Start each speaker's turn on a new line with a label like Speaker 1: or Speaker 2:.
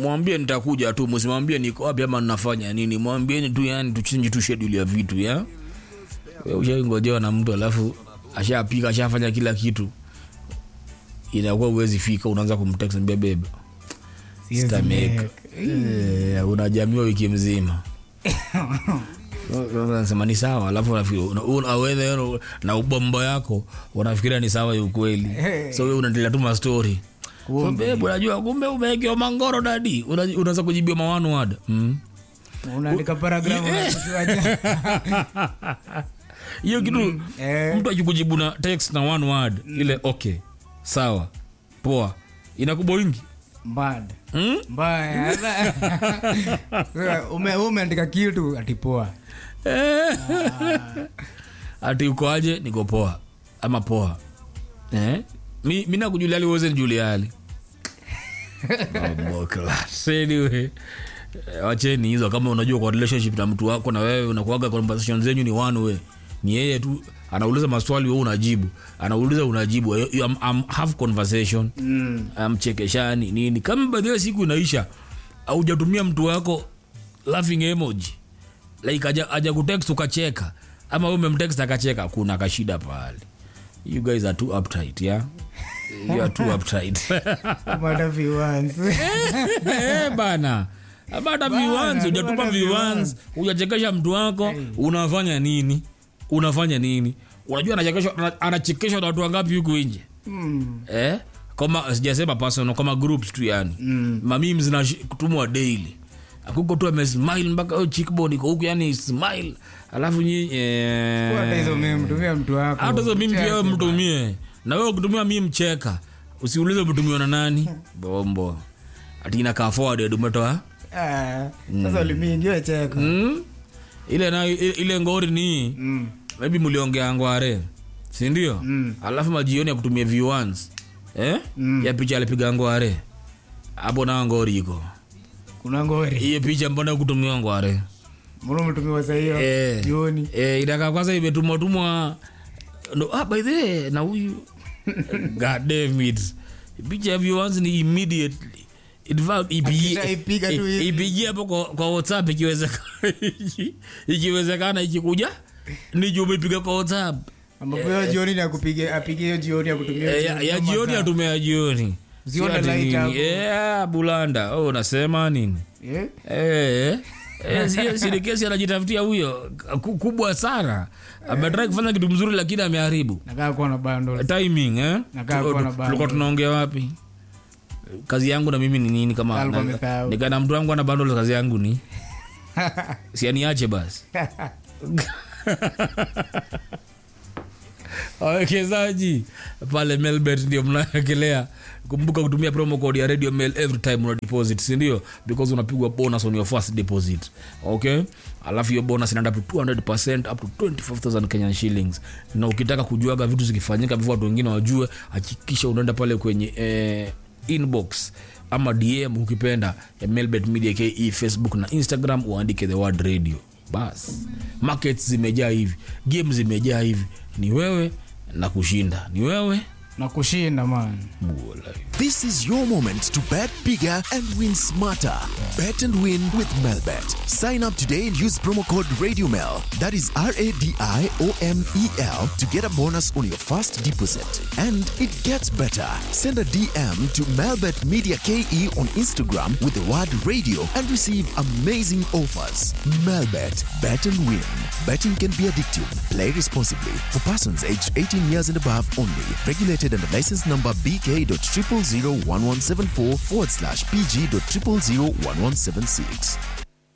Speaker 1: mwambie nitakuja tu msimwambie niko wapi ama ninafanya nini mwambieni tu yani tuchinji tu schedule ya vitu ya Wewe ushaingojewa na mtu alafu ashapika ashafanya kila kitu inakuwa uwezi fika unaanza kumtext mbia bebe
Speaker 2: Siwezi
Speaker 1: Sitamake.
Speaker 2: make.
Speaker 1: Eh, unajamiwa wiki mzima nasema ni sawa alafu unafikiri- una- una- wewe na- na ubombo yako unafikiria ni sawa ya ukweli
Speaker 2: Hey.
Speaker 1: so we unaendelea tu mastori
Speaker 2: Kumbe.
Speaker 1: bebu unajua kumbe umewekewa mangoro dadi Una- unaweza kujibiwa mawanu wada mm.
Speaker 2: unaandika paragrafu unashusha.
Speaker 1: hiyo kitu
Speaker 2: eh.
Speaker 1: mtu akikujibu na text na one word ile okay sawa poa inakuboingi
Speaker 2: Bad.
Speaker 1: mm?
Speaker 2: mbaya Sasa, ume- umeandika kitu atipoa
Speaker 1: ati uko aje niko poa ama poa eh? mi, mi nakujuliali uweze njuliali Mambo class. anyway eh, wacheni hizo kama unajua kwa relationship na mtu wako na wewe unakuaga conversation zenyu ni one way ni yeye tu anauliza maswali wewe unajibu anauliza unajibu You- you- am- am- have conversation
Speaker 2: Mm.
Speaker 1: amchekeshani nini kama baadhi ya siku inaisha aujatumia mtu wako laughing emoji like aja, aja kutext ukacheka ama wewe umemtext akacheka kuna kashida pale you guys are too uptight yeah you are too uptight
Speaker 2: Umata viewers.
Speaker 1: eh bana abata viwans hujatupa
Speaker 2: bana
Speaker 1: viwans hujachekesha mtu wako unafanya nini unafanya nini unajua anachekeshwa ana- anachekeshwa na watu wangapi huku nje
Speaker 2: Mm.
Speaker 1: eh? kama sijasema personal kama groups tu yani
Speaker 2: Mm.
Speaker 1: mamim zinatumwa daily akuko tu amesmile mpaka oh, cheekbone iko huku yani smile alafu nyi eh,
Speaker 2: Hata hizo meme, tumia mtu wako.
Speaker 1: hata hizo mimi pia wewe
Speaker 2: Cheke,
Speaker 1: mtumie na wewe ukitumia mimi mcheka usiulize umetumiwa na nani bombo ati inakaa forward umetoa
Speaker 2: Ah, sasa ulimingiwe cheko
Speaker 1: mm? ile na ile, ile ngori ni
Speaker 2: Mm.
Speaker 1: maybe mliongea ngware sindio
Speaker 2: Mm.
Speaker 1: alafu majioni ya kutumia view eh?
Speaker 2: Mm.
Speaker 1: ya picha alipiga ngware hapo na ngori iko
Speaker 2: kuna ngori
Speaker 1: hiyo picha mbona kutumia ngware
Speaker 2: mbona umetumiwa saa hiyo
Speaker 1: Eh.
Speaker 2: jioni
Speaker 1: eh, itaka kwanza imetumwa tumwa no, ah, by the way, na huyu god damn it picha ya viewers ni immediately In fact, ipigie-
Speaker 2: Akishaipiga tu
Speaker 1: i-
Speaker 2: hivi.
Speaker 1: ipigie hapo kwa, kwa whatsapp ikiwezekana ikiwezekana ikikuja ni juu umepiga kwa whatsapp
Speaker 2: ambapo hiyo jioni ni akupige apige hiyo jioni akutumia
Speaker 1: Eh, ya, ya jioni atumia ya jioni
Speaker 2: Ziona
Speaker 1: Si ati
Speaker 2: light
Speaker 1: nini.
Speaker 2: hapo.
Speaker 1: Eh, bulanda oh, unasema nini
Speaker 2: Eh?
Speaker 1: Eh, eh, si- si ni kesi anajitafutia huyo ku- kubwa sana ametrai kufanya kitu mzuri lakini ameharibu
Speaker 2: nakaa kuwa na bundles.
Speaker 1: timing eh?
Speaker 2: Nakaa
Speaker 1: Tu-
Speaker 2: kuwa na
Speaker 1: tu-
Speaker 2: bundles.
Speaker 1: tulikuwa tunaongea wapi kazi yangu na mimi ni nini kama
Speaker 2: Alikuwa
Speaker 1: na-
Speaker 2: amesahau.
Speaker 1: nikana mtu wangu ana bundles kazi yangu ni sianiache basi wawekezaji pale melbet ndio mnaekelea kumbuka kutumia promo code ya radio mail every time una deposit sindio because unapigwa bonus on your first deposit okay alafu hiyo bonus inaenda up to 200 up to 25000 kenyan shillings na ukitaka kujuaga vitu zikifanyika vivyo watu wengine wajue hakikisha unaenda pale kwenye eh, inbox ama dm ukipenda ya melbet media ke facebook na instagram uandike the word radio bas markets zimejaa hivi game zimejaa hivi ni wewe na kushinda ni wewe
Speaker 2: na kushinda man
Speaker 1: Bula.
Speaker 3: This is your moment to bet bigger and win smarter. Bet and win with Melbet. Sign up today and use promo code RadioMel. That is R A D I O M E L to get a bonus on your first deposit. And it gets better. Send a DM to Melbet Media KE on Instagram with the word radio and receive amazing offers. Melbet. Bet and win. Betting can be addictive. Play responsibly. For persons aged 18 years and above only. Regulated under license number BK.0001174 forward slash PG.0001176.